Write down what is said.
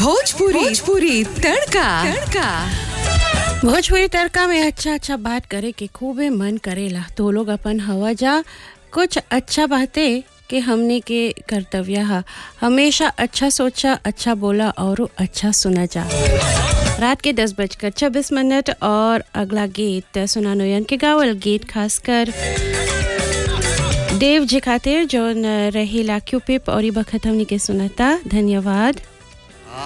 भोजपुरी भोजपुरी तड़का तड़का भोजपुरी तड़का में अच्छा अच्छा बात करे के खूबे मन करेला तो लोग अपन हवा जा कुछ अच्छा बातें कि हमने के कर्तव्य हा हमेशा अच्छा सोचा अच्छा बोला और अच्छा सुना जा रात के दस बजकर छब्बीस मिनट और अगला गीत सुना नोयन के गावल गीत खासकर देव जी खातिर जो रहेला क्यूपिप और ई बखत हमनी के सुनता धन्यवाद